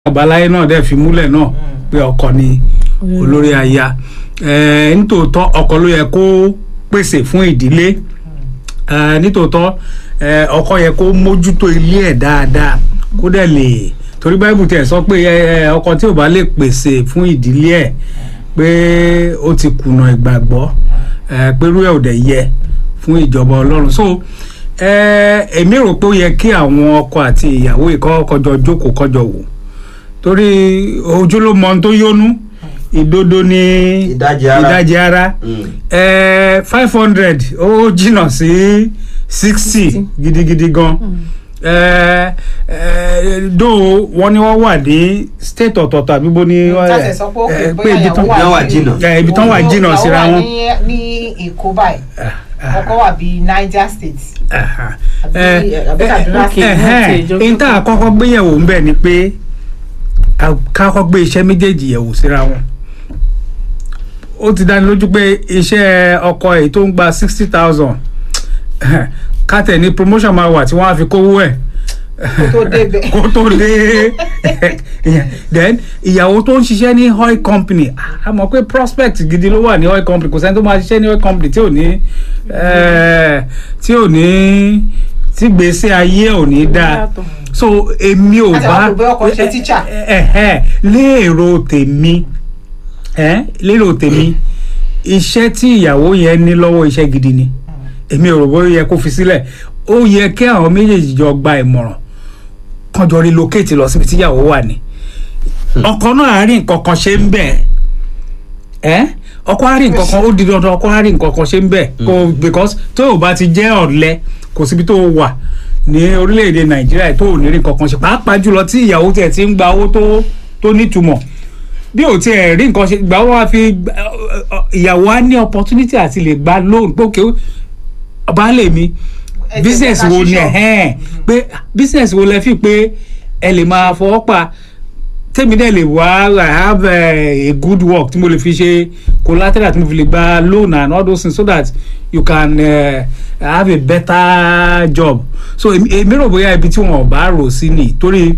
àbáláyé náà dẹ̀ fi múlẹ̀ náà pé ọkọ ni olórí aya Eh, nítòótọ́ ọkọ ló yẹ kó pèsè fún ìdílé Eh, nítòótọ́ eh, ọkọ yẹ kó mójútó ilé ẹ̀ dáadáa kó dẹ̀ lè torí báyìí tiẹ̀ sọ pé eh, ọkọ tí ò bá lè pèsè fún ìdílé ẹ̀ pé ó ti kùnà ìgbàgbọ́ eh, pé irú ẹ̀ ò dẹ̀ yẹ fún ìjọba ọlọ́run so eh, èmi rò pé ó yẹ kí àwọn ọkọ àti ìyàwó ìkọ́ kọjọ jókòó kọjọ wò torí ojú ló mọ ohun tó yónú ìdodo ní Ìdajì ara. ìdajì ara Mm. five hundred ó jìnnà sí sixty gidigidi gan Eh, eh, dó wọn ni wọn wà ní state ọ̀tọ̀ọ̀tọ̀ àbí bó ni wọ́n- tàṣẹ sọ pé ó eh, pè pé ibi tán Ìyàwó wà jìnnà. Eh, ibi tán wà jìnnà síra wọn. ìyàwó wà ní ní èkó báyìí ọkọ wà bíi niger state Aha. àbí Eh, àbí Kaduna okay. state. ẹhẹn ìjọ n tá a kọ́kọ́ gbé yẹ̀wò ń bẹ̀ ni pé a- ká kọ́kọ́ gbé iṣẹ́ méjèèjì yẹ̀wò síra wọn ó ti dáni lójú pé iṣẹ́ ọkọ èyí tó ń gba sixty thousand kátẹ̀ ní promotion máa wà tí wọ́n á fi kówó ẹ̀ Kó tó débẹ̀. kó tó dé then ìyàwó tó ń ṣiṣẹ́ ní oil company a mọ̀ pé prospect gidi ló wà ní oil company kò sẹ́ni tó máa ṣiṣẹ́ ní oil company tí ò ní eh, tí ò ní tí gbèsè ayé ò ní dáa Yàtọ̀. so èmi ò Láti bá àwọn òbí ọkọ ṣe teacher. ẹ ẹ lérò tèmi ẹ lérò tèmi iṣẹ́ tí ìyàwó yẹn ní lọ́wọ́ iṣẹ́ gidi ni èmi ò rò bó yẹ kó fi sílẹ̀ ó yẹ kí àwọn méjèèjì jọ gba ìmọ̀ràn kan jọ relocate lọ síbi tí ìyàwó wà ní ọkọ náà á rí nǹkan kan ṣe ń bẹ̀ ẹ́ ọkọ á rí nǹkan kan ó di dandan ọkọ á rí nǹkan kan ṣe ń bẹ̀ kò because tó o bá ti jẹ́ ọ̀lẹ kò síbi tó o wà ní orílẹ̀-èdè nàìjíríà tó ò ní rí nǹkan kan ṣe pàápàá jùlọ tí ìyàwó tiẹ̀ ti ń gba owó tó tó nítumọ̀ bí o tiẹ̀ rí nǹkan ṣe gbà wọ́n á fi ìyàwó á ní opportunity àti lè gba loan pé òkè baálé mi Ẹ jẹ́ business ká wo ni ṣíṣọ́. ẹ̀hẹ́n pé business wo lẹ fi pé ẹ lè máa fọwọ́ pa tèmi dẹ̀ lè wá i have uh, a good work tí mo lè fi ṣe collateral tí mo fi lè gba loan and all those things so that you can uh, have a better job so èmi èmi rò bóyá ibi tí wọn ò bá rò sí ni torí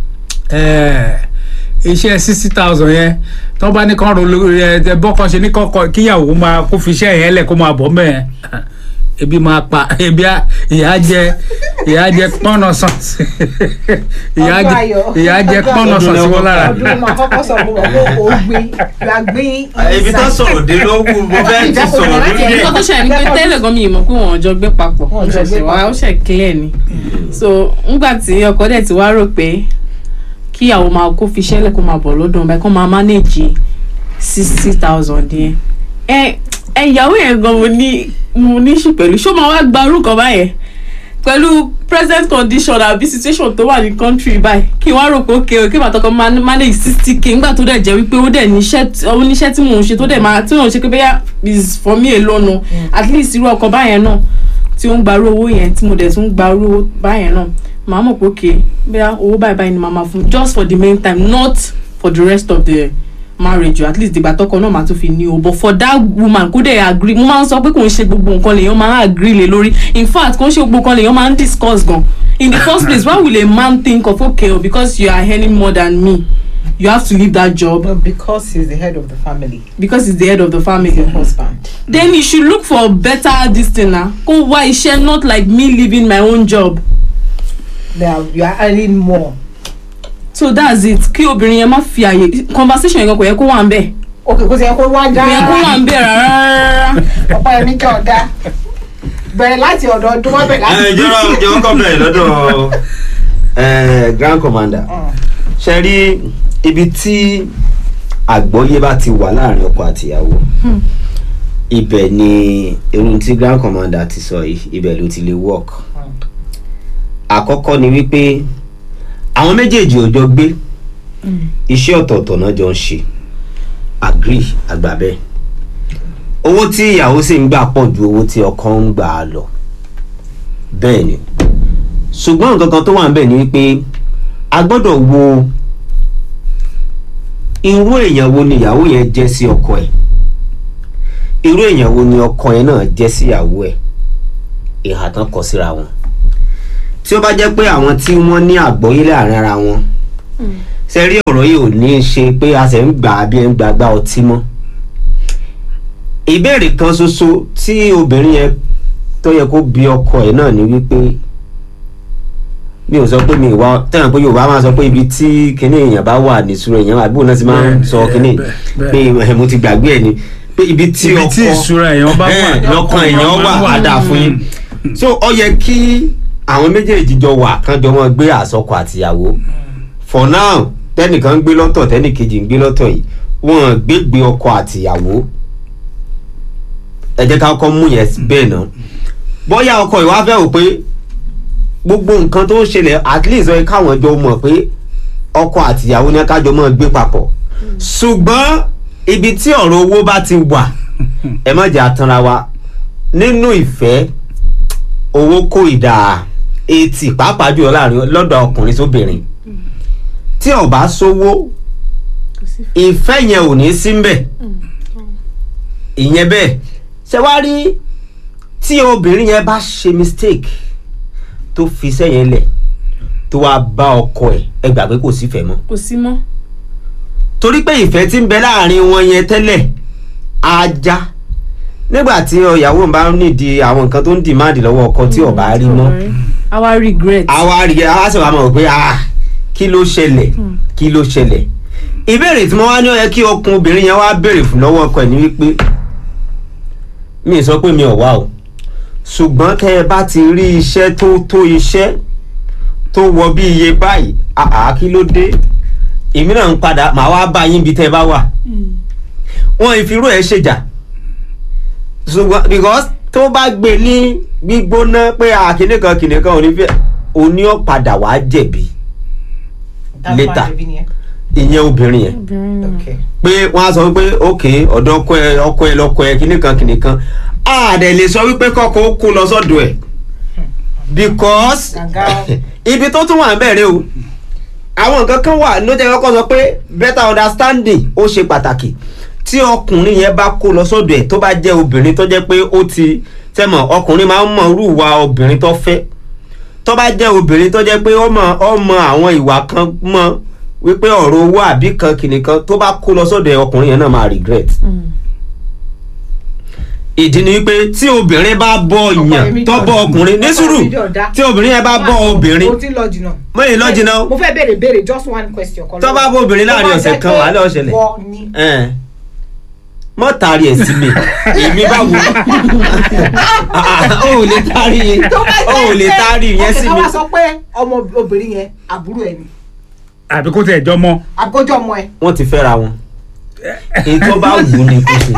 eh, iṣẹ́ sixty thousand yẹn tí wọ́n bá ní kán ro lórí ẹ bọ́kàn ṣe ní kọ́kọ́ kíyàwó máa kó fi iṣẹ́ yẹn lẹ̀ kó máa bọ̀ mẹ́ẹ̀ ebi máa pa ebi á- ìyá jẹ ìyá jẹ pọ́nà sàn sí ìyá Ọdún jẹ ayọ̀. ìyá jẹ pọ́nà sàn sí wọn lára ọdún máa kọ́kọ́ sọ fún wọn pé o gbin you are gbin ibi tó sọ̀rọ̀ dé ló kù mo fẹ́ ti sọ̀rọ̀ lórí ẹ̀. nǹkan tó ṣẹlẹ̀ ni pé tẹ́lẹ̀ gan mi ì mọ̀ pé wọ́n jọ gbé papọ̀ Wọ́n jọ gbé ṣẹ̀ṣẹ̀ wá papọ̀. ó ṣẹ̀ clear ni so ngbà tí ọkọ dẹ̀ ti wá rò pé kíyàwó máa kó fi ṣẹlẹ̀ kó máa bọ̀ lọ́dún ọba kó máa manage sixty thousand yẹn ẹ ẹ ìyàwó yẹn gan mo ní mo ní ṣù pẹ̀lú ṣó máa wá gba orúkọ báyẹn pẹ̀lú present condition àbí situation tó wà ní country báyìí kí n wá rò pé okay o kí bàtọ́ kan man- manage sixty k ńgbà tó dẹ̀ jẹ́ wípé ó dẹ̀ níṣẹ́ tí- ó níṣẹ́ tí mò ń ṣe tó dẹ̀ máa tí mò ń ṣe pé bẹ́yà is for me alone o at least irú ọkọ báyẹn náà tí ó ń gbarú owó yẹn tí mo dẹ̀ tún ń gbarú owó báyẹn náà màá mọ̀ pé okay bẹ́yà owó báyìí báyìí ni màá máa fún just for the main time not for the rest of the marriage o at least ìgbà tọkọ náà máa tún fi ní o but for that woman kó dẹ̀ agree mo máa ń sọ pé kò ń ṣe gbogbo nǹkan lèèyàn máa ń agree lé lórí in fact kò ń ṣe gbogbo nǹkan lèèyàn máa ń discuss gan in the first place why will a man think of okay o because you are earning more than me you have to leave that job but because he is the head of the family because he's the head of the family the husband then you should look for better this thing na kó wá iṣẹ́ not like me leaving my own job they are you are earning more so that's it kí obìnrin yẹn má fi àyè conversation yẹn gan kò yẹ kó wà ń bẹ̀ okay kò sí ẹ kó wá kò yẹ kó wà ń bẹ̀ rárá. ọ̀pọ̀ ẹ̀mí jẹ́ ọ̀dá bẹ̀rẹ̀ láti ọ̀dọ̀ ọdún wọn bẹ̀rẹ̀ láti. ẹ jọ̀rọ̀ jọ̀wọ́ kọ́ bẹ̀rẹ̀ lọ́dọ̀ ẹ, grand commander ṣe rí ibi tí àgbọ́yé bá ti wà láàrin ọkọ àtìyàwó ibẹ̀ ni irun tí grand commander ti sọ yìí ibẹ̀ ló ti lè work àkọ́kọ́ ni wípé àwọn méjèèjì ò jọ gbé iṣẹ́ ọ̀tọ̀ọ̀tọ̀ náà jọ ń ṣe agree àgbà bẹ́ẹ̀ owó tí ìyàwó sì ń gbà pọ̀ ju owó tí ọkọ ń gbà á lọ bẹ́ẹ̀ ni ṣùgbọ́n nǹkan kan tó wà níbẹ̀ ni wípé a gbọ́dọ̀ wo irú èèyàn wo ni ìyàwó yẹn jẹ́ sí ọkọ ẹ̀ irú èèyàn wo ni ọkọ yẹn náà jẹ́ sí ìyàwó ẹ̀ ìhà tán kọ síra wọn tí ó bá jẹ́ pé àwọn tí wọ́n ní àgbọ́yé láàrin ara wọn ṣe rí ọ̀rọ̀ yìí ò ní í ṣe pé a ṣe ń gbà á bí ẹ ń gbàgbá ọtí mọ́ ìbéèrè kan ṣoṣo tí obìnrin yẹn tó yẹ kó bi ọkọ ẹ̀ náà ni wípé mi ò sọ pé mi ìwà tẹ̀yàn pé yorùbá máa sọ pé ibi tí kinní èèyàn bá wà ní ìṣúra èèyàn àbúrò náà ti máa ń Bẹ́ẹ̀, sọ kinní bẹ́ẹ̀, pé ẹ̀, mo ti gbàgbé ẹ̀ ni pé ibi tí ibi ọkọ tí ìṣúra èèyàn bá wà ẹ̀, lọ́kàn èèyàn wà á dà fún yín so ó yẹ kí àwọn méjèèjì jọ wà kán jọ mọ́ gbé àsọkọ àtìyàwó for now tẹnìkan ń gbé lọ́tọ̀ tẹnìkejì ń gbé lọ́tọ̀ yìí wọ́n gbégbé ọkọ àtìyàwó ẹ jẹ́ ká kọ́ mú yẹn bẹ́ẹ̀ náà bóyá ọkọ ìwà fẹ́ wò pé gbogbo nǹkan tó ń ṣẹlẹ̀ at least ó yẹ káwọn jọ mọ̀ pé ọkọ àtìyàwó ní kájọ mọ́ gbé papọ̀ ṣùgbọ́n ibi tí ọ̀rọ̀ owó bá ti wà ẹ má jẹ́ àtanra wa nínú ìfẹ́ owó kó ìdá etí pàápàá jùlọ láàrin lọ́dọ̀ ọkùnrin sóbìnrin tí ó bá sówó ìfẹ́ yẹn ò ní sí mbẹ̀ ìyẹn bẹ́ẹ̀ ṣe wá rí tí obìnrin yẹn bá ṣe mistake tó fi iṣẹ́ yẹn lẹ̀ tó wá bá ọkọ ẹ̀ ẹ gbà pé kò sífẹ̀ẹ́ mọ́ kò sí mọ́ torí pé ìfẹ́ tí ń bẹ láàrin wọn yẹn tẹ́lẹ̀ á já nígbà tí ìyàwó bá nídìí àwọn nǹkan tó ń dìmáàdì lọ́wọ́ ọkọ tí ó bá rí mọ́ àwa regret àwa rí àwa sì wá mọ̀ pé ah kí ló ṣẹlẹ̀ kí ló ṣẹlẹ̀ ìbéèrè tí mo wá ní ó yẹ kí ọkùnrin obìnrin yẹn wá béèrè fún lọ́wọ́ ọkọ ẹ̀ ní wípé mi ì sọ pé mi ò wá o ṣùgbọ́n tẹ́ ẹ bá ti rí iṣẹ́ tó tó iṣẹ́ tó wọ bí iye báyìí àá kí ló dé èmi náà ń padà màá wá bá yín bí tẹ́ ẹ bá wà wọn ìfirú ẹ̀ ṣèjà ṣùgbọ́n because tó bá gbé ní gbígbóná pé àkíní kan kìnìún kan ò ní fẹ́ òní ọ̀ padà wá jẹ̀bi later ìyẹn obìnrin yẹn Okay. pé wọ́n á sọ wípé ok ọ̀dọ̀ ọkọ ẹ ọkọ ẹ lọkọ ẹ kíní kan kíní kan a dẹ̀ lè sọ wípé kọ́kọ́ ó kó lọ sọ́dọ̀ ẹ̀ because Gàgà. ibi tó tún wà ń bẹ̀rẹ̀ o àwọn nǹkan kan wà ló jẹ́ kọ́kọ́ sọ pé better understanding ó ṣe pàtàkì tí ọkùnrin yẹn bá kó lọ sọ́dọ̀ ẹ̀ tó bá jẹ́ obìnrin tó jẹ́ pé ó ti tẹ́mọ̀ ọkùnrin máa ń mọ irú ìwà obìnrin tó fẹ́ tó bá jẹ́ obìnrin tó jẹ́ pé ó mọ ó mọ àwọn ìwà kan mọ wípé ọ̀rọ̀ owó àbí kan kìnìkan tó bá kó lọ sọ́dọ̀ ẹ̀ ọkùnrin yẹn náà máa regret ìdí ni wípé tí obìnrin bá bọ ìyàn tó bọ ọkùnrin ní sùúrù tí obìnrin yẹn bá bọ obìnrin mo ti lọ jìnnà. mọ́yìn lọ jìnnà o mo fẹ́ béèrè béèrè just one question kan. tó bá bọ obìnrin láàrin ọ̀sẹ̀ kan wà lọ́ọ́ ṣẹlẹ̀ wọ ni. ẹn mọ́ taari ẹ̀ sí mi èmi bá wù ó ò lè taari ó ò lè taari yẹn sí mi. mi ọkẹ́ tó wá sọ pé ọmọ obìnrin yẹn àbúrò ẹ̀ ni àbí kó tẹ̀ jọ mọ́ àgójọ ọmọ ẹ̀. wọ́n ti fẹ́ra wọn èyí tó bá wù ú ni kò sí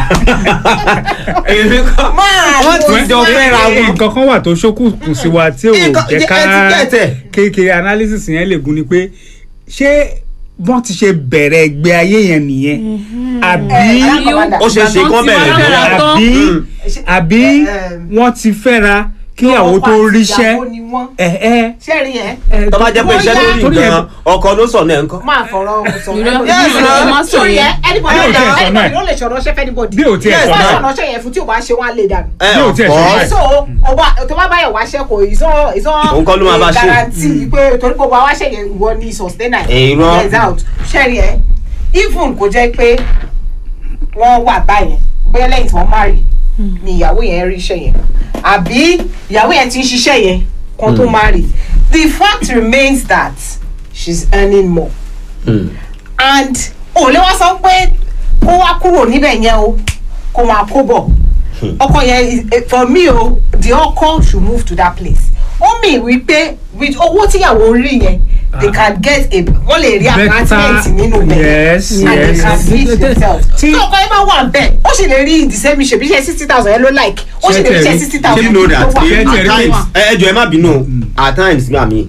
èmi kọ́ wọ́n ti jọ fẹ́ra wọn nǹkan kan wà tó ṣókùnkùn sí wa tí ò Nǹkan- jẹ́ ká ẹ ti gẹ̀tẹ̀. kékeré analysis yẹn lè gún ni pé ṣé wọ́n ti ṣe bẹ̀rẹ̀ ẹgbẹ́ ayé yẹn nìyẹn àbí Ẹ, ó ṣe é ṣe kán bẹ̀rẹ̀ Ìgbà ìgbéra tán àbí àbí Ẹ, wọ́n ti fẹ́ra kíyàwó tó ríṣẹ́ ìyàwó ni wọ́n. ẹ ẹ sẹ́ẹ̀rì ẹ̀ ẹ, tó bá jẹ́ pé iṣẹ́ Bóyá- lórí torí ẹ- gan ọkọ ló sọ náà ńkọ́ máa fọ̀rọ̀ sọ. Irọ́- Yes, irọ́ no. má sọ Sórí yẹn. ẹ anybody Bí ò tiẹ̀ sọ náà. anybody ló lè ṣọ̀rọ̀ ṣẹ́ fẹ́nibọ̀dì. Bí ò tiẹ̀ sọ náà. ṣọ̀rọ̀ ṣẹ́ yẹn fún tí ò bá ṣe wọ́n á lè dànù. ẹ Bí ò tiẹ̀ sọ ọ̀pọ̀ náà. so ọba tó bá báyọ̀ wáṣẹ́ kò ìsọ ìsọ Òun kọ́ ló máa bá ṣe. garanti pé torí kò bá wáṣẹ́ yẹn ìwọ ni sustainer Eh, irọ́. Yes, out ṣẹ́rí ẹ even kò jẹ́ pé wọ́n wà báyẹn bóyá lẹ́yìn tí wọ́n marry ni ìyàwó yẹn rí iṣẹ́ yẹn àbí ìyàwó yẹn ti ń ṣiṣẹ́ yẹn kan tó marry the fact remains that she's earning more Hmm. and ò lè wá sọ pé kó wá kúrò níbẹ̀ yẹn o kó máa kó bọ̀ ọkọ yẹn is- eh, for me o the ọkọ should move to that place ó mì wípé with owó tíyàwó rí yẹn they can get a wọ́n lè rí apartment nínú bẹ̀ yes and they yes can feed themselves tí Tí- ọkọ yẹn bá wà bẹ́ẹ̀ ó sì lè rí the same ṣe bí iṣẹ́ sixty thousand yẹn ló like ó sì lè rí iṣẹ́ sixty you thousand know that tó wà Ṣé tiẹ̀ at rí times ẹ ẹ jọ̀ọ́ ẹ má bínú o at times gbà mí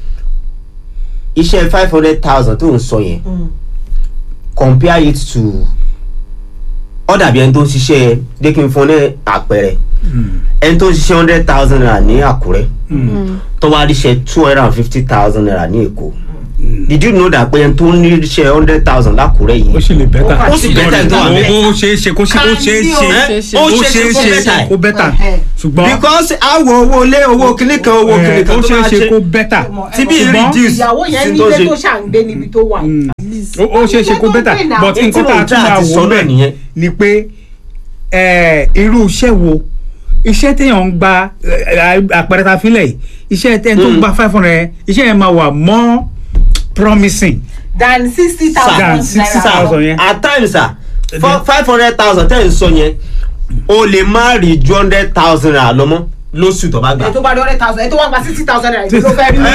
iṣẹ́ five hundred thousand tó ń sọ yẹn Mm. compare it to ó dàbí ẹni tó ń ṣiṣẹ́ jẹ́ kí n fún ní àpẹẹrẹ ẹni tó ń ṣiṣẹ́ hundred thousand naira ní Àkúrẹ́ tó wá ríṣẹ́ two hundred and fifty thousand naira ní Èkó did you know that pé ẹni tó ní iṣẹ́ hundred thousand lákùrẹ́ ó yìí sì lè bẹ́tà Ó sì bẹ́tà tó wà ó bẹ́ẹ̀. ó ṣeé ṣe kó ṣe ó ṣeé ṣe Ẹ́, ó ó ṣeé ṣeé ṣe ṣe kó bẹ́tà Ẹ̀hẹ́. ṣùgbọ́n because àwọ̀ owó ilé owó kíní kan owó kíní ẹ̀, kan ó tó ṣeé máa ṣe ṣe kó bẹ́tà tí bí ṣùgbọ́n reduce ìyàwó yẹn sí ní tó ilé ṣe. tó ṣàǹgbé níbi tó wà. ó ó ṣeé ṣe kó bẹ́tà but Ní tí nǹkan tá mò a ń tún try máa àti wò sọ náà bẹ́ẹ̀ nìyẹn. ni pé ẹ̀, irú iṣẹ́ wo iṣẹ́ téèyàn ń gba ẹ̀, àpẹẹrẹ ta fílẹ̀ yìí iṣẹ́ téèyàn tó ń gba five hundred iṣẹ́ yẹn máa wà more promising than sixty thousand Than 60,000 yẹn. at times sir five hundred thousand tẹ́ ẹ̀ ń sọ yẹn o lè má rí ju hundred thousand naira lọ mọ́ lóṣù tó bá gbà. ẹ tó bá di hundred thousand ẹ tó wá gba sixty thousand naira ìdí ló fẹ́ rí.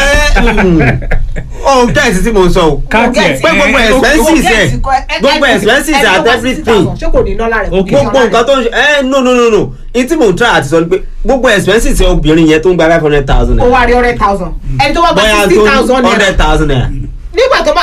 oh gẹ́ẹ̀sì tí mo ń sọ o káàtì ẹ̀ pé gbogbo ẹ̀, expenses ẹ̀ gbogbo expenses at everything ṣé kò ní nọ́lá rẹ̀ Okay. gbogbo nǹkan tó ń ṣe ẹ no no no no n tí mò ń try àti sọ ni pé gbogbo expenses ẹ̀ obìnrin yẹn tó ń gba five hundred thousand ó naira wá rí hundred thousand ẹni tó wá gba bóyá sixty tó thousand naira hundred thousand naira nígbà tó bá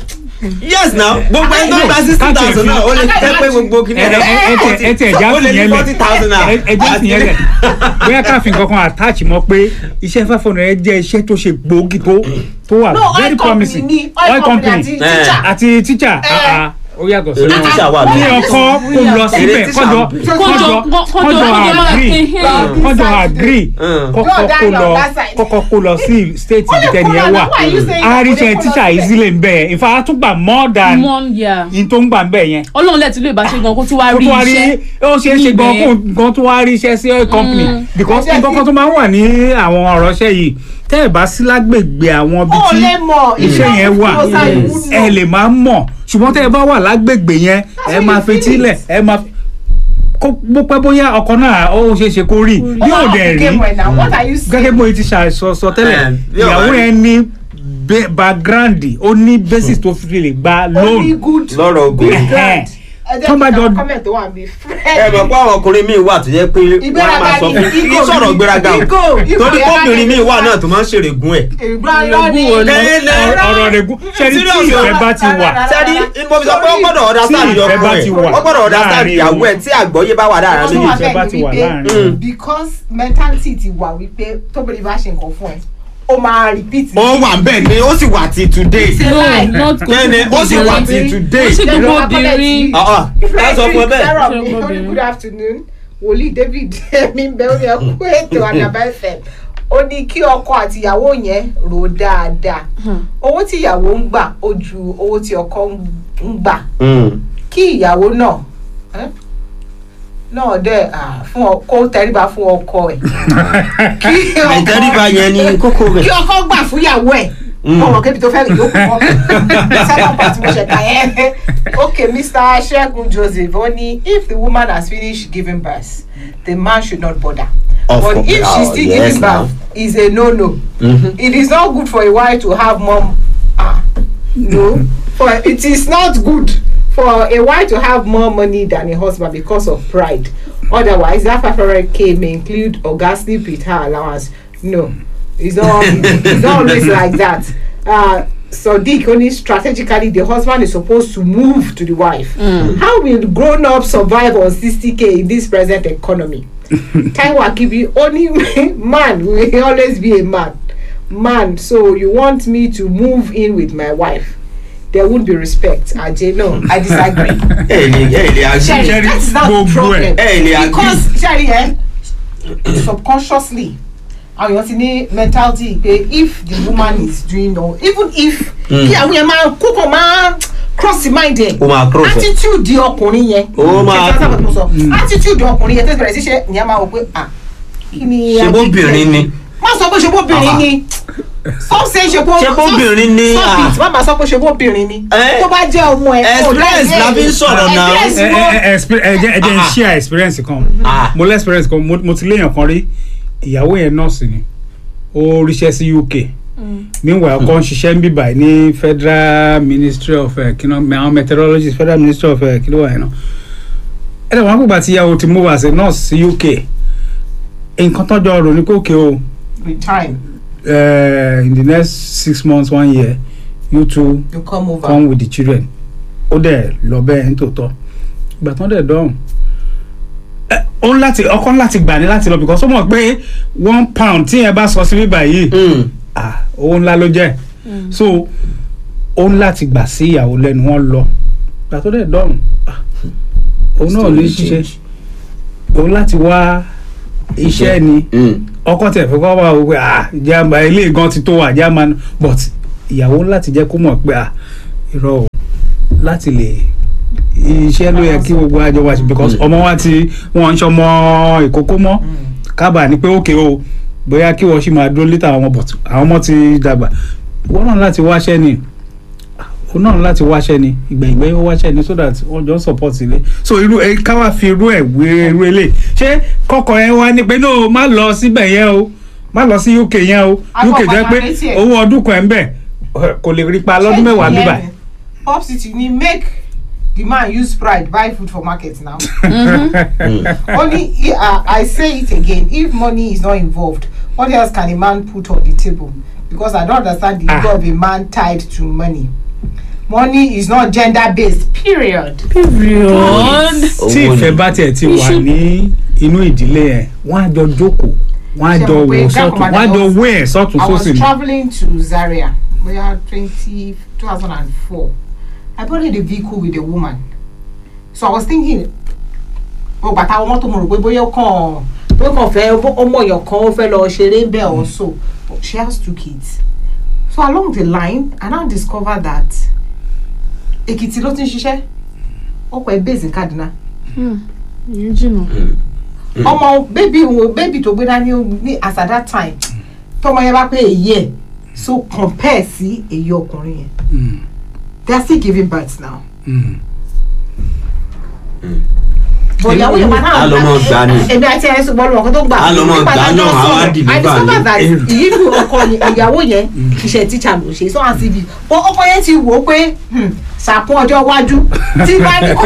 yes now gbogbo ẹni tó ń gba sixty thousand náà ó lè jẹ́ pé gbogbo kìíní ẹ ẹ ẹ ẹ ẹ tẹ ẹja ó lè fún ní yẹn forty thousand lẹ naira ẹ ẹja fún yẹn lẹ bóyá káfíń kankan attach mọ́ pé iṣẹ́ five hundred jẹ́ iṣẹ́ tó ṣe gbòógì tó tó wà no very oil company promising ni oil company àti Eh. teacher àti teacher ah, ah, ó yàtọ̀ sí èrè wọn. tíṣà wà kí lórí ọkọ kó lọ síbẹ̀ Èrè kọjọ tíṣà- kọjọ kọjọ- kọjọ kọjọ agree kọjọ- kọjọ agree Mm. kọkọ Yóò dá kó lọ lọ that side. kọkọ kó lọ sí state Ó lè ìtẹni ẹ kó lọ, wà why are you saying àríṣẹ that? Ó lè kó tíṣà lọ ìzílẹ̀ ń bẹ̀ ìfà àtúgbà more than one year in tó ń gbà ń bẹ̀ yẹn ọlọ́run lẹ́tí lè bá ṣe gan kó tún wá kó rí tó wá rí iṣẹ́ ó ṣeé ṣe gan níbẹ̀. kó gan tó wá rí iṣẹ́ sí oil company because Iṣẹ́ nǹkan kan sí- tó máa ń wà ní àwọn ọ̀rọ̀ iṣẹ́ yìí tẹ́ ẹ̀ bá sí lágbègbè àwọn ibi ó tí lè mọ̀ iṣẹ́ yẹn wà Yes. ẹ lè máa mọ̀ ṣùgbọ́n tẹ́ ẹ bá wà lágbègbè yẹn ẹ what máa you feel fetílẹ̀ it. ẹ máa kó bó pẹ́ bóyá ọkọ náà ó ṣeé ṣe kó rí yóò dẹ̀ rí what are you saying. gẹ́gẹ́ bó ti ṣàìsọ sọ tẹ́lẹ̀ Eh, bí ọ̀rọ̀ ìyàwó rí. yẹn ní ba- background ó ní basis tó fi lè gba loan only good lọ́rọ̀ obìnrin. Ẹ̀hẹ́n. ẹ jẹ́ tó bá kí jọ- n comment tó wà níbí. ẹ mọ̀ pé àwọn ọkùnrin míì wà tó jẹ́ pé wọ́n á máa sọ fún kí sọ̀rọ̀ gbéraga o Ego, ego torí yẹn bá kóbìnrin dé. míì wà náà tó máa ń ṣèrègùn ẹ̀. ìgbàlọ́ ni Ego ni. Lẹ́lẹ́. ọ̀rọ̀ rẹ̀ gún ṣẹ́ni tí Serious o. ìfẹ́ bá ti wà sẹ́ni mo fi sọ pé ó gbọ́dọ̀ understand Tí ìfẹ́ ọkọ bá ẹ̀ ti wà ó gbọ́dọ̀ understand láàrin ìyàwó ẹ̀ tí àgbọ́yé bá wà láàrin Ọkọ tó méjì. wà ìfẹ́ bá ti wà bẹ́ẹ̀ láàrin. ni wípé because mentality ti wà wípé tóbìnrin bá ṣe nǹkan fún ẹ ó máa repeat. ó wà bẹ́ẹ̀ ni ó sì wà ti today. no not kò Bẹ́ẹ̀ni, ó sì wà obìnrin. till today. ó sì Then gbogbo wọ́n á comment obìnrin sí- Ah, ah, ká sọ fún ẹ bẹ́ẹ̀. Sarah, Ṣé mi, gbogbo ó ní obìnrin? good afternoon wòlíì david mi ń bẹ ó ní ẹkú ètò àdàbà fm ó ní kí ọkọ àti ìyàwó yẹn rò dáadáa owó tí ìyàwó ń gbà ó ju owó tí ọkọ ń gbà Mm. kí ìyàwó náà ẹ́, náà dẹ̀ ah, fún ọ- kó tẹríba fún ọkọ ẹ̀ kí ọkọ- àìtẹ́ríba yẹn ni kókó kí rẹ̀. ọkọ gbà fún ìyàwó ẹ̀ Mm. ọmọ kébi tó fẹ́ rìn yókù kọ́ second part mo ṣe kà yẹn okay mr segun joseph ó ní if the woman has finished giving birth the man should not bother Of but course. if she Oh, still yes, giving now. birth is a no no Mhm. it is not good for a wife to have more ah no for it is not good for a wife to have more money than a husband because of pride otherwise that five hundred k may include oga sleep with her allowance no it's not it's not always like that uh, sadiq only strategically the husband is supposed to move to the wife how will grown up survive on sixty k in this present economy taiwo akibi only man will always be a man man so you want me to move in with my wife there won't be respect aje no i disagree ẹ lè ẹ lè agree. Sherry, Sherry, that is not the gbogbo problem ẹ̀. ẹ lè agree. because Sherry eh subconsciously àwọn èèyàn ti ní mentality pé if the woman is doing no even if kí àwọn yẹn máa kókò máa cross the mind ẹ ó máa cross ẹ. attitude di ọkùnrin yẹn Ó máa- ṣe tí wọ́n sọ attitude ọkùnrin yẹn tẹ́sí bẹ̀rẹ̀ sí ṣe ìyẹn máa wò pé ah kí ni ṣe bóbìnrin ni. má sọ pé ṣe bóbìnrin ni some say ṣe bó Ṣe bóbìnrin ni, stop ah. it má máa sọ pé ṣe bóbìnrin ni Eh. tó bá jẹ́ ọmọ ẹ kò Experience láì la fi ń sọ̀rọ̀ ẹ̀, náà. experience ẹ wo- ẹ ẹ expe- ẹ jẹ́ ẹ jẹ́ n Ah. share experience kan Ah. mo lé experience kan mo mo ti léèyàn kan rí ìyàwó yẹn nọ́ọ̀sì ni ó ríṣẹ́ sí UK meanwhile ọkọ ń ṣiṣẹ́ ń bíbà ní federal ministry of uh, kí náà àwọn meteorologist federal ministry of uh, kí ló wà yẹn náà ẹ dẹ̀ wọ́n á gbàgbà tí ìyàwó ti move as a nurse sí UK nǹkan tọ́jọ́ rò ní kókè o with time uh, in the next six months one year you two you come over. come with the children ó dẹ̀ lọ bẹ́ẹ̀ ní tòótọ́ ìgbà tán dẹ̀ dọ́hùn ẹ, ó ń láti ọkọ ń láti gbà ní láti lọ because ó mọ̀ pé one pound tí yẹn bá sọ sí bíbà yìí Mm. ah, owó ńlá ló jẹ́ so ó ń láti gbà sí ìyàwó lẹ́nu wọn lọ gbà tó dẹ̀ dọ̀rùn ah, òun náà ní ṣiṣẹ́ òun láti wá iṣẹ́ ni Mm. ọkọ tẹ̀ fẹ́ kọ́ wá wò pé ah ìjàmbá ilé gan ti tó wà jáma but ìyàwó láti jẹ́ kó mọ̀ pé ah irọ́ o láti lè iṣẹ́ ló yẹ kí gbogbo àjọ wa ṣe because Mm. ọmọ wa ti wọn ń ṣọmọ ìkókó mọ́ kábàá ni pé ókè o bóyá kí wọ́n ṣì máa dúró létà àwọn ọmọ but àwọn ọmọ ti dàgbà wọ́n náà láti wáṣẹ́ ni òun náà láti wáṣẹ́ ni ìgbẹ̀yìngbẹ́ ó wáṣẹ́ ni so that wọ́n jọ ń support ilé so irú ẹ ká wá fi irú ẹ̀ wé irú ilé ṣé kọ́kọ́ yẹn wá ní pé no má lọ síbẹ̀ yẹn o má lọ sí UK yẹn o Akọ UK jẹ́ pé padà létí ẹ̀. owó ọdún kan ẹ̀ ń bẹ̀ kò lè rí pa lọ́dún mẹ́wàá bíbà pop city ni make the man use pride buy food for market now only uh, i say it again if money is not involved what else can a man put on the table because i don't understand the ego Ah. of a man tied to money money is not gender based period. period. tí Owó ìfẹ́ ni. bá tiẹ̀ ti wà Iṣu- ní inú ìdílé yẹn wọ́n á jọ jókòó wọ́n á Ṣé jọ mo pé wò Grand sọ́tún wọ́n á jọ Commander wé ẹ̀ sọ́tún I was sósì ni. traveling to Zaria, where 20, 2004. I boarded a vehicle with a woman. So I was thinking, oh, but I want to know, bóyá ó kàn bóyá ó kàn fẹ́ bó- ọmọ èèyàn kan ó fẹ́ lọ ṣeré ń bẹ̀ also. But she has two kids. So along the line, I now discovered that Èkìtì ló ti ń ṣiṣẹ́. Ọkọ̀ ẹ̀ base in Kaduna. ìyẹn jìnnà. ọmọ bébì wo bébì tó gbé dání ní as at that time tọmọ yẹn bá pé èyí ẹ so compare sí èyí ọkùnrin yẹn Mm, they are still giving birth now. mm. but ìyàwó yẹn máa A lọ mọ gbà ni. èmi àti ẹ̀ ṣùgbọ́n lọ́wọ́ kan tó gbà. A lọ mọ Nípa gbà tájọ́ náà, àwa sọ̀rọ̀, deliver I discovered that ni. ìyíbi ọkọ yẹn ìyàwó yẹn iṣẹ́ tíṣà ló ṣe sọ́wọ́n cv but ọkọ yẹn ti wò ó pé hmm, ṣàkún ọjọ́ iwájú tí bá ní kò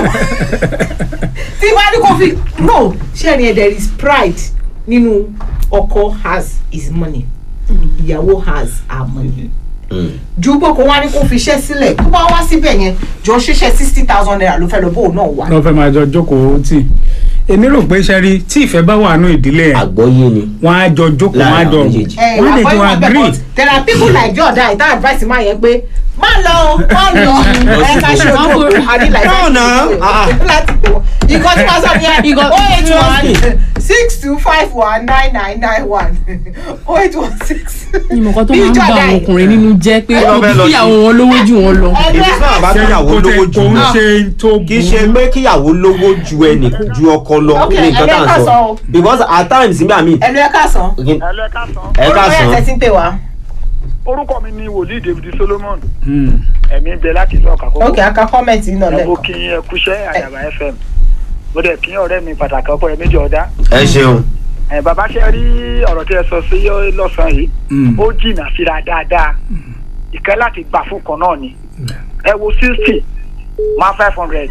tí bá ní kò fi no ṣé ẹni ẹ there is pride nínú ọkọ has his money ìyàwó has her money Mm. ju pé kó wá ní kó fi iṣẹ́ sílẹ̀ tó bá wá síbẹ̀ yẹn jọ ṣiṣẹ́ sixty thousand naira ló fẹ́ lọ bóun náà wá. wọ́n fẹ́ máa jọ jókòó tì èmi rò pé ṣe rí tí ìfẹ́ bá wà nù ìdílé yẹn àgbọ́yé ni. wọ́n á jọ jókòó wọ́n á Láàrin jọ àwọn méjèèjì. ẹ wọ́n á lè jọ àbọ̀yé wọn bẹ̀ agree but there are people like Jordan ìta advice máa yẹn pé má lọ o, má lọ ẹ ká ṣe ojú òkú àdìlà No, no. Ah, ah. láti pè wọ́n ìkọ́ tí wọ́n sọ yẹn Ìkọ́- oh eight one six two five one nine nine nine one oh eight one six. ìmọ̀kan tó Bí máa ń bá Jordan àwọn ọkùnrin nínú jẹ́ pé Ẹ lọ fẹ́ lọ kíyàwó wọn lówó jù wọn lọ. èmi sábà bá kíyàwó kò lówó tẹ jù kò ń lọ. ṣe tó kì í ṣe pé kíyàwó lówó ju ẹnì ju ọkọ lọ Ok, ní nǹkan tá à ń ẹ lẹ́ka sọ sọ o. because at times nígbà míì ẹnu ẹ ká sàn. ẹlẹ́ ká sàn. ẹ ká orúkọ yẹn sàn tẹ̀sí ń pè wá. orúkọ mi ni wòlíì david solomon Mm. ẹ̀mí ń bẹ láti ìlú ọ̀kà kókó. ok aka kọ́mẹ̀ntì náà ẹ bó lẹ́kọ̀ọ́. kí ẹ kúṣẹ́ àyàbá fm mo dẹ̀ kí ọ̀rẹ́ mi pàtàkì ọkọ rẹ méjì ọ̀dá. ẹ ṣeun ẹ bàbá ṣe rí ọ̀rọ̀ tí ẹ sọ sí lọ́sàn-án yìí Mm. ó jìnnà síra dáadáa ìkẹ́ láti gbà fún kan náà ni ẹ wo sixty máa five hundred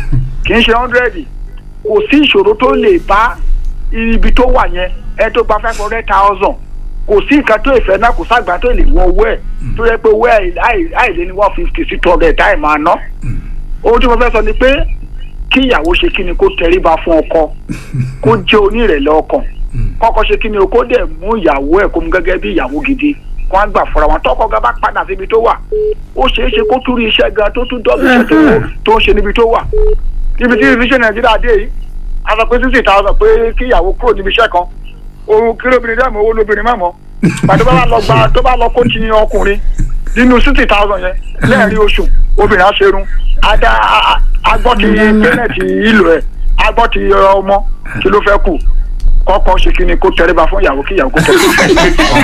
kì í ṣe hundred kò sí ìṣòro tó lè bá ibi tó wà yẹn ẹ tó gba five hundred thousand kò sí nǹkan tó ìfẹ́ náà kò ságbá tó lè wọ owó ẹ̀ tó yẹ pé owó ẹ̀ àì- àìlé ní one fifty sí two hundred táì máa ná ohun tí mo fẹ́ sọ ni pé kí ìyàwó ṣe kí ni kó tẹríba fún ọkọ kó jẹ́ onírẹ̀lẹ̀ ọkàn kọ́kọ́ ṣe kí ni o kó dẹ̀ mú ìyàwó ẹ̀ kó mú gẹ́gẹ́ bí ìyàwó gidi kó á gbà fúnra wọn tọkọ gan bá padà síbi tó wà ó ṣeé ṣe kó tún rí iṣẹ́ gan tó tún dọ́bù iṣẹ́ tó- tó ń ṣe níbi tó wà níbi tí ìfisẹ́ nàìjíríà dé yìí a sọ pé sixty thousand pé kí ìyàwó kúrò níbi iṣẹ́ kan òun kí lóbìnrin dẹ́ mọ́ owó lóbìnrin má mọ́ pàtó bá lọ gba tó bá lọ kó ti ọkùnrin nínú sixty thousand yẹn lẹ́ẹ̀rin oṣù obìnrin á ṣerun adá agbọ́ ti pẹ́nẹ̀tì ìlò ẹ̀ agbọ́ ti ọmọ kí ló fẹ́ kù kọ́kọ́ ṣe kí ni kó tẹríba fún ìyàwó kí ìyàwó kó tẹríba fún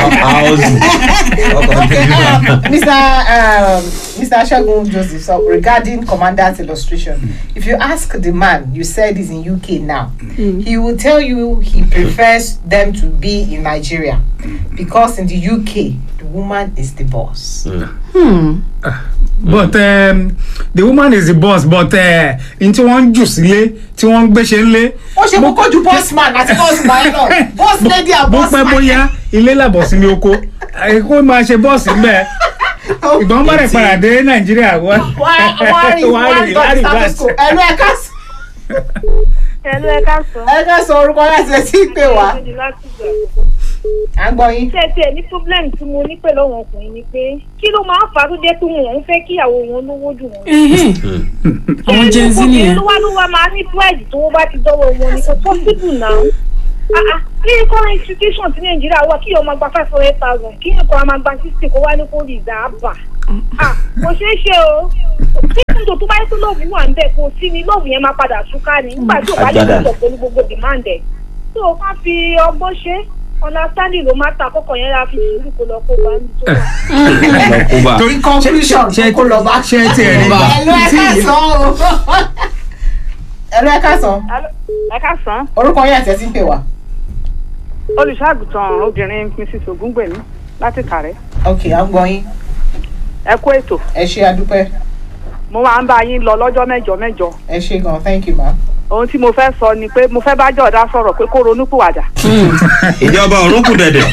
okay, um, Mr. Um, Mr. Shagun Joseph, so regarding Commander's illustration, if you ask the man, you said he's in UK now, he will tell you he prefers them to be in Nigeria because in the UK, the woman is the boss. Hmm. but um, the woman is the boss but uh, n tí wọ́n ń jù sílé tí wọ́n ń gbéṣẹ́ ńlé. ó ṣe kókó ju boss man àti boss man lọ boss lady and bó boss pẹ́ man. bóyá ilé làbọ̀ sí ní oko ẹ kó máa ṣe bọ́ọ̀sì ńbẹ ìgbọ́n bá rẹ̀ padà dé nàìjíríà wá wọ́n á rí wọ́n á rí dot status quo ẹnu ẹ̀ka sọ Ẹ̀lú ẹ̀ka sọ. ẹ̀ka sọ orúkọ láti ẹ̀ sí pé wá. à ń gbọ́ yín. ṣé tiẹ̀ ní problem tí mo ní pẹ̀lú àwọn ọkùnrin ni pé kí ló máa ń fa tó jẹ́ pé wọn ò ń fẹ́ kíyàwó wọn lówó jù wọn. àwọn gen z nìyẹn ló wá ló wá máa ní price tó wọ́n bá ti dọ́wọ́ wọn ni kò possible now. Ah, ah, ní current institution ti nàìjíríà wà kí ọmọ gba five hundred thousand kí nǹkan máa gba sixty kó wá ní kó rìsáàbà. Ah, kò ṣeé ṣe o tí nítorí tó bá yẹ kó lóògùn wà ń bẹ̀ kó sí ni lóògùn yẹn máa padà túká ni nígbà tí ò bá lè Àjàdà. sọ pẹ̀lú gbogbo demand ẹ̀. tó o ká fi ọgbọ́n ṣe understanding ló máa ta kọ́kọ́ yẹn la fi sùúrù kó lọ kó bá ní tó wà. lọ kó bá. torí conclusion ṣe kó lọ bá. ṣe ti ẹ̀ rí ẹ̀lú ẹ̀ka sàn o. ẹ̀lú ẹ̀ka sàn ẹ ká sàn orúkọ yẹn àti ẹ̀ ti ń pè wá. olùṣàgùtàn obìnrin mrs ogungbèmí láti kàrẹ́ ok à ń gbọ́ yín ẹ kú ètò ẹ ṣe adúpẹ́ mo máa ń bá yín lọ lọ́jọ́ mẹ́jọ mẹ́jọ ẹ ṣe gan thank you ma. ohun tí mo fẹ́ sọ ni pé mo fẹ́ bá jọ̀dá sọ̀rọ̀ pé kó ronúpìwàdà. ìjọba ọ̀run kù dẹ̀dẹ̀.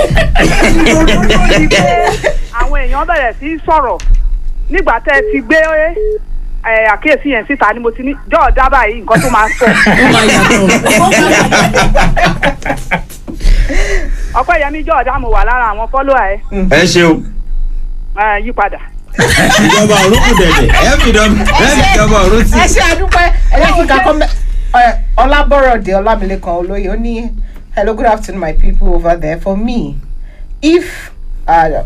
àwọn èèyàn bẹ̀rẹ̀ sí í sọ̀rọ̀ nígbà tẹ́ ẹ ti gbé ẹ, àkíyèsí yẹn síta ni mo ti ní jọ̀ọ́dá báyìí nǹkan tó máa sọ. ó máa yàtọ̀ ọpẹ́yẹmí jọ̀ọ́dá mo wà lára àwọn fọ́lọ́à ẹ ẹ ṣeun. ẹ, yípadà. ìjọba ọ̀run kù dẹ̀dẹ̀. ẹ fi dọ̀- ẹ fi ìjọba ọ̀run sí. ẹ ṣe àdúpẹ́ ẹ jẹ́ kí n ka kọ́mẹ́ ọlábọ̀rọ̀dé ọlámilékan olóyè ó ní hello good afternoon my people over there for me if uh,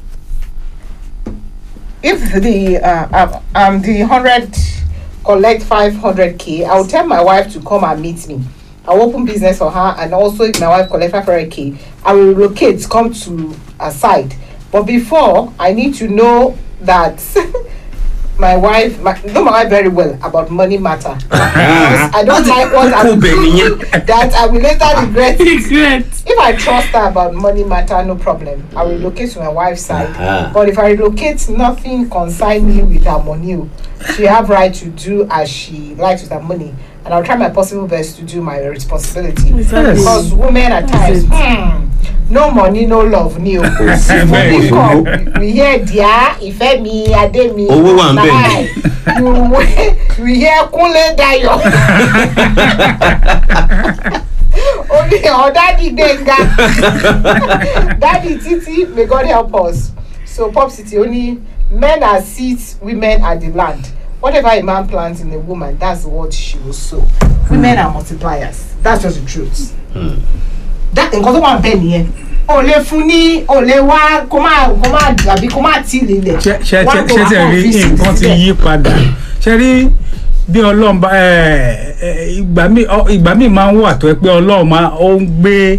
if the uh, um, um the hundred collect five hundred k i will tell my wife to come and meet me i will open business for her and also if my wife collect five hundred k i will relocate come to her side but before i need to know that my wife my, know my wife very well about money matter because i don't like what i Kò will bẹ̀ do nìyẹn. that i will later regret regret if I trust her about money matter, no problem. I will relocate to my wife's side. Uh-huh. But if I relocate, nothing concern me with her money. o. She have right to do as she likes with her money, and I'll try my possible best to do my responsibility. Exactly. Because women at times, hmm, no money, no love, ni o. bẹ́ẹ̀ Money ni. come, we hear dia, ìfẹ́ mi, adé mi. Owó wà ń bẹ̀. Bye. You- We hear Kúnlé Dayọ̀. orí ọ̀ dádì gbẹ̀ngà dádì títí may God help us so pop city only men are seeds women are the land whatever a man plants in a woman that's what she will sow women are multipliers that's just the truth that nǹkan tó wà bẹ́ẹ̀ nìyẹn o lè fún ní o lè wá kó má kó má àbí kó má tì lílẹ̀ ṣe ṣe Wá kó ṣe wá ṣe kàn rí fi seed nǹkan ti síbẹ̀. yí padà ṣe rí bí ọlọ́run bá ẹ, ẹ, ìgbà míì ọ- ìgbà míì máa ń wà tó ẹ pé ọlọ́run máa ó ń gbé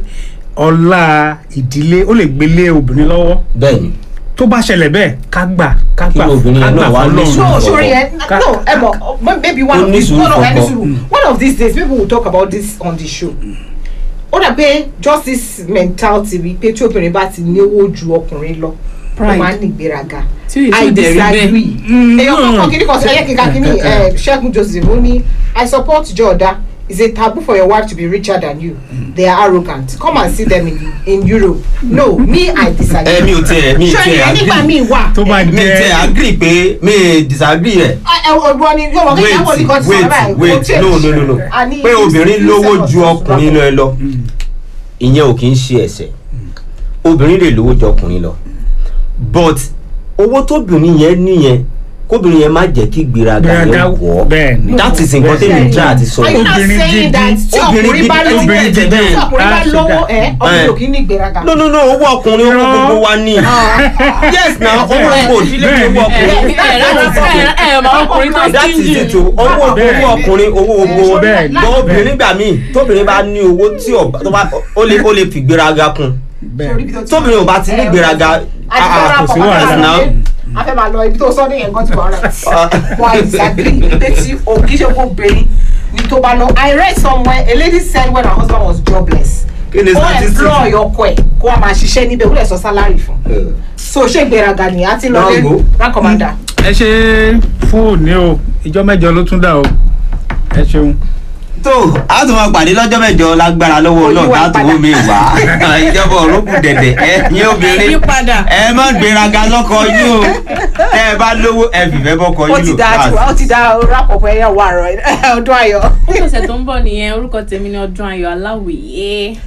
ọlá ìdílé ó lè gbélé obìnrin lọ́wọ́ bẹ́ẹ̀ni tó bá ṣẹlẹ̀ bẹ́ẹ̀ ká gbà ká Kí gbà obìnrin ká yẹn gbà náà wá ní fọlọ́run. no sùúrù. sorry eh, Ka- no ẹ mọ maybe one Ó of ní these sùúrù one of ẹni kọ̀ọ̀kan. sùúrù one of these days people will talk about this on the show ó dà pé just this mentality wípé tí obìnrin bá ti níwó ju ọkùnrin lọ ó Pride. máa ń ní ìgbéraga Tí ò- tí i ò dẹ̀ rí bẹ́ẹ̀. disagree Mm, èèyàn no. kọ́kọ́ kìíní kan sọ ẹ̀yẹ́ kíkà kìíní eh, ṣẹ́gun joseph ó ní i support jọ̀ọ́dá it's a taboo for your wife to be richer than you they are arrogant come and see them in, in europe no me i disagree. ẹ mi ò tiẹ̀ mi ò ṣé tiẹ̀ ìyẹn nígbà agree míì wà tó bá mi ò tiẹ̀ jẹ́ agree pé mi ì disagree ẹ̀. ọgbọ́n ni yóò wọ́n kí wait ìyàwó ní kan ti sọ̀rọ̀ báyìí wait wait no no no no pé obìnrin lówó ju ọkùnrin lọ lọ ìyẹn ò kì í ṣe ẹ̀ṣẹ̀ obìnrin lè lówó ju ọkùnrin lọ but owó tóbìnrin yẹn níyẹn kóbìnrin yẹn má jẹ́ kí gbéraga Gbéraga yẹn wọ̀ bẹ́ẹ̀ ni. that is nǹkan tẹ́mi try àti sọ are you yẹn. not Obìnrin saying gidi- that tí obìnrin ọkùnrin bá gidi- lówó obìnrin tí gidi- ọkùnrin bá Ah, lówó sugar. ẹ ọkùnrin Eh. ò kí ní ìgbéraga. no no no owó ọkùnrin owó gbogbo wa ní yes na owó gbogbo òdílé ní owó ọkùnrin ẹ ẹ ẹ máa ọkùnrin tó that is stingy it o owó Bẹ́ẹ̀ni. owó ọkùnrin owó gbogbo Bẹ́ẹ̀ni. gbọ́ obìnrin gbà míì tóbìnrin bá ní owó tí ọba tó bá ó lè ó lè fi gbéraga kún bẹ́ẹ̀ tóbìnrin ò bá ti ní gbéraga àti ah, fẹ́ràn kò sí pọ̀ wàhálà. náà a fẹ́ máa lọ ibi tó sọ ní ẹ̀gbọ́n tí wàá rà but I disagree pé tí o kì í ṣe kó bẹ̀rẹ̀ ní tó bá lọ I read somewhere a lady said when her husband was jobless kí ni ó statistics employ ọkọ ẹ̀ kó a máa ṣiṣẹ́ níbẹ̀ ó lè sọ salary fún Eh, so ṣé ìgbéraga ni a ti lọ lé Rango. rank commander. ẹ ṣe fóònù o ìjọ mẹ́jọ ló tún dà o ẹ ṣeun. tó a tún máa pàdé lọ́jọ́ mẹ́jọ lágbára lọ́wọ́ Olúwa náà láti padà. wó mi wá ìjọba òrókù dẹ̀dẹ̀ ẹ yín obìnrin Yí padà. ẹ má gbéraga lọ́kọ yín o tẹ́ ẹ bá lówó ẹ fìfẹ́ bọ́kọ ó yín ti lò da That's- ó ti da rápọ̀pọ̀ ẹ̀yà wà rọ̀ ọdún ayọ̀. ó ṣẹ̀ṣẹ̀ tó ń bọ̀ nìyẹn orúkọ tèmi ni ọdún ayọ̀ aláwìyé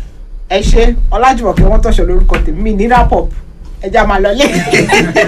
ẹ ṣe ọlájúmọ̀kẹ́ wọ́n tọ̀ṣọ́ lórúkọ tèmi mi ní rap up ẹja máa lọ lé.